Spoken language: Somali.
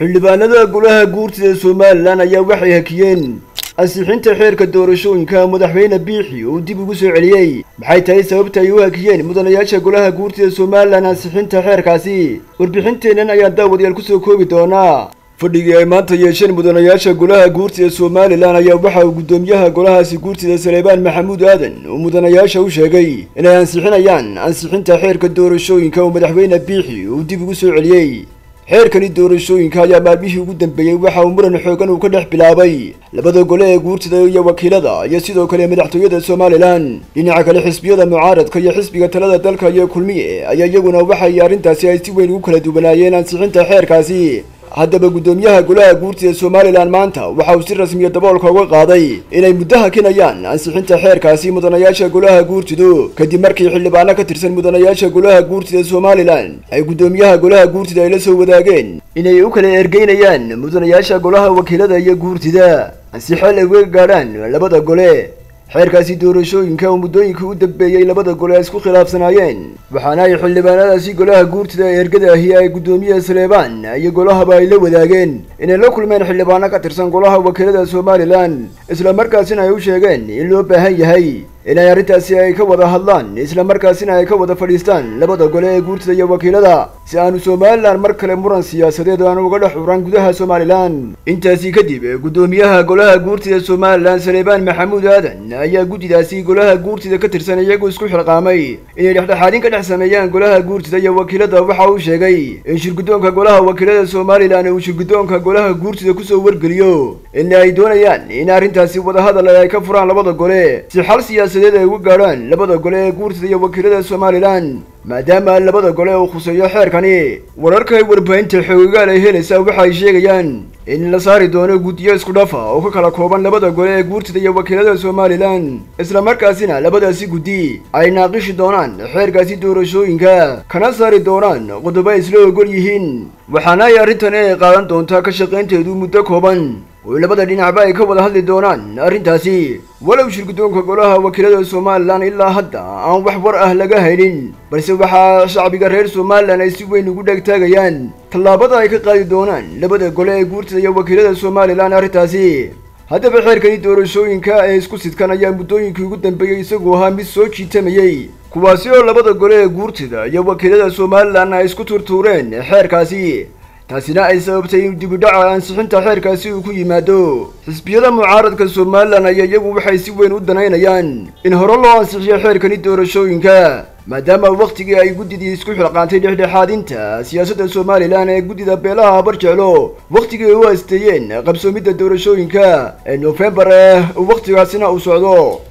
xildhibaanada golaha guurtida somalilan ayaa waxay hakiyeen ansixinta xeerka doorashooyinka madaxweyne biixi uu dib ugu soo celiyey maxay tahay sababta ay u hakiyeen mudanayaasha golaha guurtida somalilan ansixinta xeerkaasi warbixinteennan ayaan daawadayaal kusoo koobi doonaa fadhigii ay maanta yeesheen mudanayaasha golaha guurtida somalilan ayaa waxa uu guddoomiyaha golahaasi guurtida saleebaan maxamuud aadan uu mudanayaasha u sheegay inay ansixinayaan ansixinta xeerka doorashooyinka uu madaxweyne biixi uu dib ugu soo celiyey xeerkani doorashooyinka ayaa maalmihii ugu dambeeyey waxa uu muran xoogan uu ka dhex bilaabay labada gole ee guurtida iyo wakiilada iyo sidoo kale madaxtooyada somalilan dhinaca kale xisbiyada mucaaradka iyo xisbiga talada dalka iyo kulmiye ayaa iyaguna waxay arrintaasi ay si weyn ugu kala duwanaayeen ansixinta xeerkaasi haddaba guddoomiyaha golaha guurtida somalilan maanta waxa uu si rasmiya daboolka uga qaaday inay muddo hakinayaan ansixinta xeerkaasi mudanayaasha golaha guurtidu kadib markii xildhibaano ka tirsan mudanayaasha golaha guurtida somalilan ay guddoomiyaha golaha guurtida ay la soo wadaageen inay u kala ergeynayaan mudanayaasha golaha wakiilada iyo guurtida si xeel ay uga gaadhaan labada gole xeerkaasi doorashooyinka uu muddooyinkii u dambeeyey labada gole ay isku khilaafsanaayeen waxaana ay xildhibaanadaasi golaha guurtida ee ergada ahi ay guddoomiyaha saleebaan iyo golahaba ay la wadaageen inay la kulmeen xildhibaano ka tirsan golaha wakiilada somalilan isla markaasina ay u sheegeen in loo baahan yahay inay arrintaasi ay ka wada hadlaan isla markaasina ay ka wada fadhiistaan labada gole ee guurtida iyo wakiilada si aanu somalilan mar kale muran siyaasadeed aanu uga dhex curan gudaha somalilan intaasi kadib guddoomiyaha golaha guurtida somalilan saleebaan maxamuud aadan ayaa guddidaasi golaha guurtida ka tirsan iyagu isku xilqaamay inay dhexdhexaadin ka dhex sameeyaan golaha guurtida iyo wakiilada waxa uu sheegay in shirguddoonka golaha wakiilada somalilan uu shirguddoonka golaha guurtida kusoo wargeliyo in ay doonayaan in arrintaasi wadahadal ay ka furaan labada gole si xal siyaasa ay uga gaadhaan labada gole ee guurtida iyo wakiilada somalilan maadaama labada gole uu khuseeyo xeerkani wararka ay warbaahinta xoogayaal ay helaysaa waxa ay sheegayaan in la saari doono guddiyo isku dhafa oo ka kala kooban labada gole ee guurtida iyo wakiilada somalilan isla markaasina labadaasi guddi ay naaqishi doonaan xeerkaasi doorashooyinka kana saari doonaan qodobo ay isla ogol yihiin waxaana ay arrintani ay qaadan doontaa ka shaqaynteedu muddo kooban oo labada dhinacba ay ka wada hadli doonaan arrintaasi walow shirguddoonka golaha wakiilada somalilan ilaa hadda aan wax war ah laga haynin balse waxaa shacbiga reer somalilan ay si weyn ugu dhegtaagayaan tallaabada ay ka qaadi doonaan labada gole ee guurtida iyo wakiilada somalilan arrintaasi haddaba xeerkani doorashooyinka ee isku sidkan ayaa muddooyinkii ugu dambeeyey isagu ahaa mid soo jiitamayey kuwaasi oo labada gole ee guurtida iyo wakiilada somalilan ay isku turtuureen xeerkaasi taasina ay sababtay in dibidhaca ansixinta xeerkaasi uu ku yimaado xisbiyada mucaaradka somalilan ayaa iyagu waxay si weyn u danaynayaan in hore loo ansixiyo xeerkani doorashooyinka maadaama wakhtigii ay guddidii isku xilqaantay dhexdhexaadinta siyaasadda somalilan ee guddida beelaha habarjeclo wakhtigii ay u hasteeyeen qabsoomidda doorashooyinka ee noofembar eh wakhtigaasina uu socdo